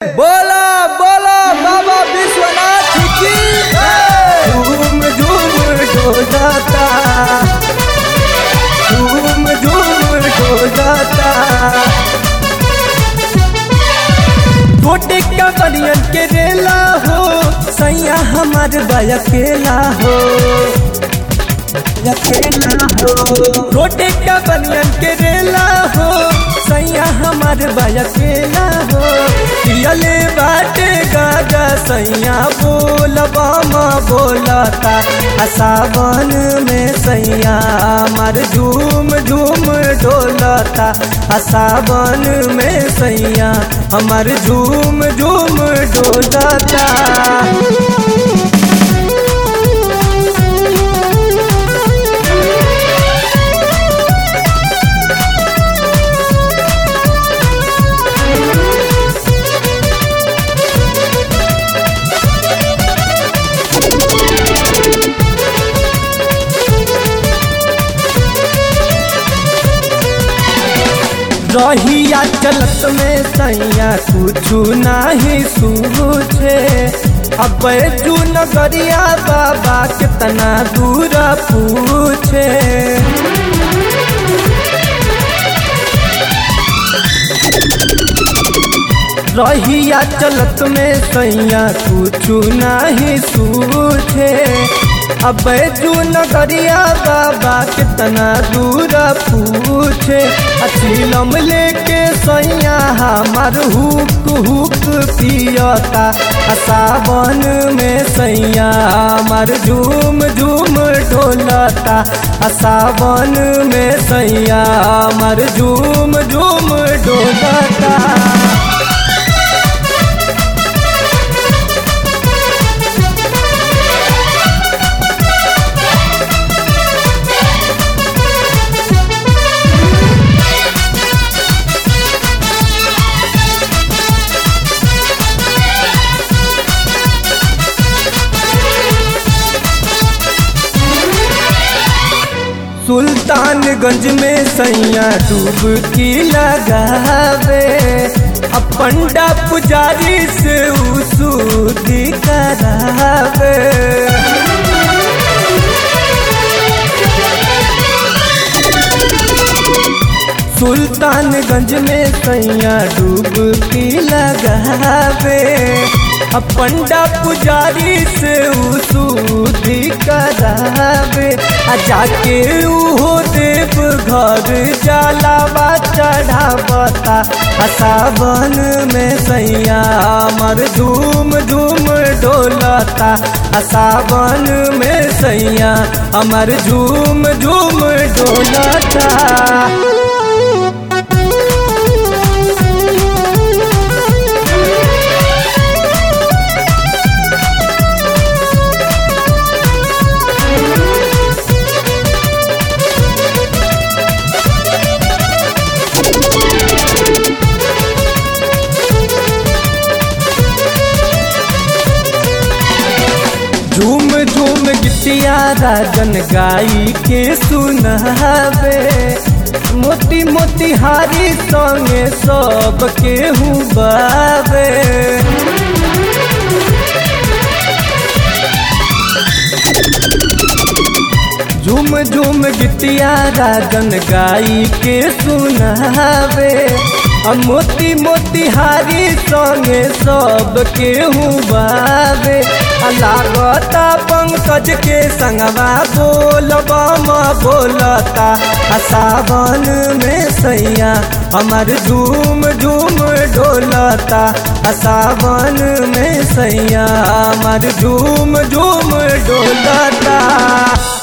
बोला बोला बाबा विश्वनाथ की झूम झूम डोलाता झूम झूम डोलाता गोटे का बनियन के रेला हो सैया हमार बयकेला हो अकेला हो गोटे का बनियन के रेला हो सैया हमार बयकेला हो पियले बाटे गाजा सैया बोलबा माँ बोलता आ सावन में सैया हमार झूम झूम डोलता आ सावन में सैया हमार झूम झूम डोलता रहिया चलत में सैया कुछ नाही सूझे अब जू नगरिया बाबा कितना दूर पूछे रहिया चलत में सैया कुछ नाही सूझे अब जू नगरिया बाबा कितना दूर पूछे अचिलम लेके सैया हमार हुक हुक पियता आ सावन में सैया हमार झूम झूम ढोलता आ सावन में सैया हमार झूम झूम ढोलता सुल्तानगंज में सैया डुबकी लगावे अब पंडा पुजारी से उसूदी करावे सुल्तानगंज में सैया डुबकी लगावे अब पंडा पुजारी से उसूदी करावे आ जाके उहो देव घर जलावा चढ़ावता आ सावन में सैया हमर धूम धूम डोलता आ सावन में सैया हमर झूम झूम डोलता झूम झूम गिटिया राजन गाई के सुनावे मोती मोती हारी संगे सब के बावे झूम झूम गिटिया राजन गाई के सुनावे आ मोती मोती हारी संगे सब के बावे आ लागता पंकज के संगवा बोलबा माँ बोलता आ सावन में सैया हमार झूम झूम डोलता आ सावन में सैया हमार झूम झूम डोलता